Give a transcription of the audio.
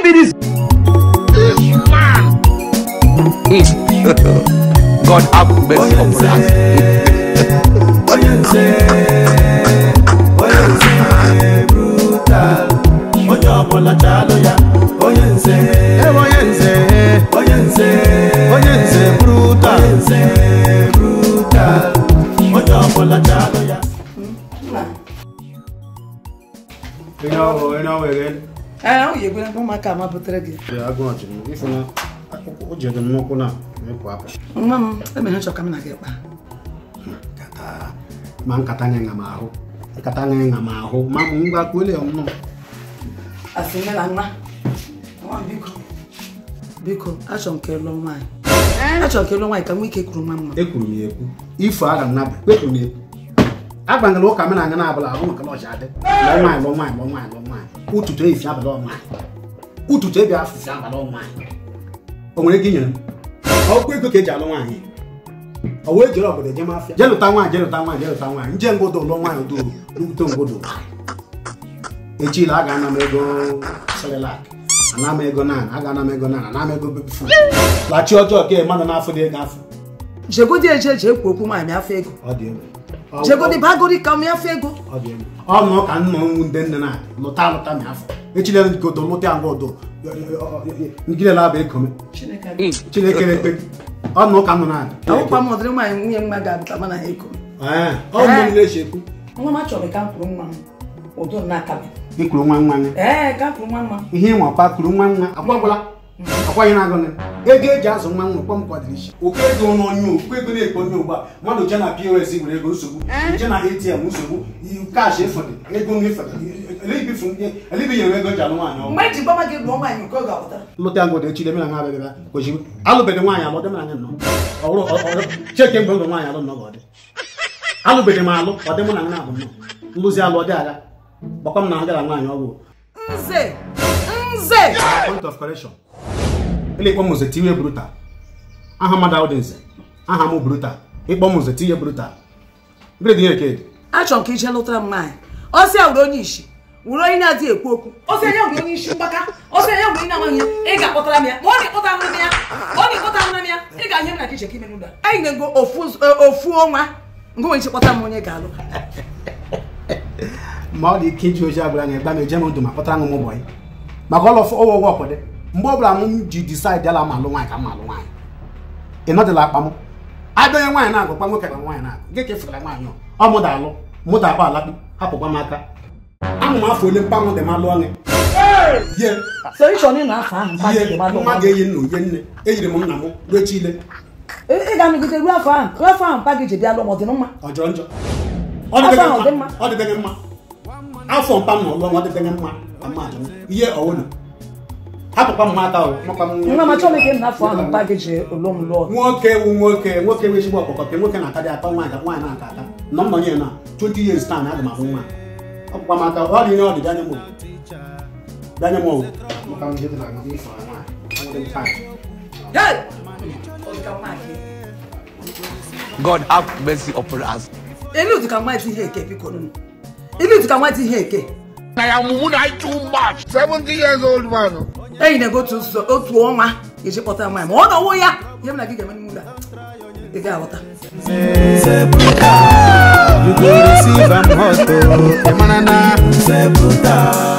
be this? God have mercy upon us. onye nze onye nze brutal onye ọbụla chalụ ya onye nze onye nze onye nze onye nze brutal onye nze brutal onye ọbụla chalụ ya Onye ọhụrụ onye ọhụrụ ege ee o yegwere ụmụaka ama butere gị agụ ọchị m ife na o jede m n'ụkwụ na mekwu aka nwa m emere chọ ka m na gị kpa nkata ma nkata nye nga m ahụ nkata nye nga m ahụ ma m ngwa kwele ya nnọọ asị nne na nwa nwa m biko biko achọ m ka ịlụ nwaanyị achọ m ka ịlụ nwaanyị ka nwa ike kwuru nwa mma ekwuru m ya ekwu ifo aga m nabịa kpekwu m ekwu agbanyere ụka m na-anya na-abụla ahụ maka lọchi adị lụọ nwaanyị lụọ nwaanyị lụọ nwaanyị lụọ nwaanyị ụtụtụ efi abalị ọnwaanyị ụtụtụ ebi afụfụ abalị ọnwaanyị o nwere ike inyere m ọkụ ego ka eji alụ nwaanyị o wee jere obodo eje mafịa je lụta nwaanyị je lụta nwaanyị je lụta nwaanyị nje ngodo lụọ nwaanyị odo lụte ngodo echila a ga-ana m ego selelak ana m ego nan a ga-ana m ego nan ana m ego bebi fud lachi ọjọọ ka mmadụ n'afọ dị ego afọ jegodi eje eji ekwu okwu nwaanyị afọ ego ọ dị egwu jegodi bagodi ka m afọ ego ọ dị egwu ọnụ ka nna nwu ndị nne na lụta alụta na afọ echile godo lụta ya ngwa odo ngilela bụ ekome chineke na-ekpe ọnụ ka nọ na ọkwa m ọdịrị nwaanyị nwunye mma ga-abụ ka mana ego ọ mmiri na-echi ekwu nwa m achọrọ ka m kwuru nwa m udo na-akabe ikwuru nwa nwa gị ee ka m kwuru nwa mma ihe ịnwa kwa kwuru nwa nwa agbagwala akwaghị na-agụ nị ego eji azụ nwa nwa kpọm kwadịrị isi oke ego n'onye okwu ego na-ekpo onye ugbu a mmadụ je na pos nwere ego nsogbu je na atm nsogbu kash efọdị ego n'efọdị elibinyere ego ji alụ nwaanyị ọgwụ mgbe eji gbama gị lụọ nwaanyị nke ọ ga-apụtara lụta ya ngodo echile mere nga abịabịa kwesịrị alụbeghị nwaanyị alụ dịmara anya nnọọ ọhụrụ cheke mgbe ndụ nwaanyị alụ nnọọ ga ọ dị alụbeghị m alụ ọ dị mụ na nna abụ nnọọ nlụzi alụ ọ dị agha gbakwa m na agara nwaanyị ọgwụ nze nze point of correction ele ịkpọ m nze tiwe brutal aha mmadụ ahụ dị nze aha m brutal ịkpọ m nze tinye brutal gịnị dị ihe ked achọrọ m ka ije lụtara m nwaanyị ọsị ya were onye isi were onye na-adịghị ekwu okwu ọsị ya were onye isi mgbaka ọsị ya were onye na-amaghị ya ị ga-akpọtara m ya ma ọ na-ekpọta ahụrụ m ya ọ na-ekpọta ahụrụ m ya ị ga-ahịa m na ka iche ka ime n'ụda anyị na-ego ofu ofu ọnwa nke nwere ike kpọta m onye ga-alụ ma ọ dị ike iji oji agwara anya gba m eje m ndụ ma kpọtara m ụmụ bọyị maka ọlọ ọwụ ọgwụ ọkwụdị mgbe ọ bụla m ji disaịdị ala ma alụ nwaanyị ka m alụ nwaanyị ị nọdịla akpa m abịanye nwaanyị na-agụkwa nwoke ka nwaanyị na-agụ gị ka efere nwaanyị ọ mụda alụ mụda akpa alakpu hapụkwa m aka amụ m afọ ole mkpanwụ dị m alụ ọnụ ye so ịchọ na ịnọ afọ ahụ mkpa gị dị ihe mmadụ nwa ga-eyi nna oye nne eyiri m nna m ruo chile ị ga-anọgide ruo afọ ahụ ruo afọ ahụ mkpa gị ji bịa lụọ ma ọ dị mma ọ jọrọ njọ Afọ ahụ ọ dị mma? ọ dịbeghị mma afọ mpa m na ọlụ ọ dịbeghị mma ka mmadụ ihe ọwụna hapụkwa m aka o makwa m nwa m achọghị ka ị na afọ ahụ mkpa gị ji lụọ m lụọ nwoke wu nwoke nwoke nwe ezigbo ọkpọkọ ka nwoke na-aka dị atọ nwaanyị ka nwaanyị na-aka aka nọ m nọnye na 20 years taa na aga m ahụ nwa ọkpụkwa m aka ọ dị ihe ọ dị bịanye m o. bịanye m o. Maka m ihe dị na agụ ifo na nwaanyị. Ọ dị m taa. Hey! Ọ dị ka nwaanyị. God have mercy upon us. ilu dị ka nwaanyị ihe eke biko nụ ilu dị ka nwaanyị ihe eke I am woman too much. 70 years old man. enyi na-ego otu ụzọ otu ọnwa ga-eji kpọta nwaanyị ma ọ nọwo ya ihe m na gị ga-eme n'ime ụlọ a ị ga-aghọta nze brutal you go receive am hot o ịmara na nze brutal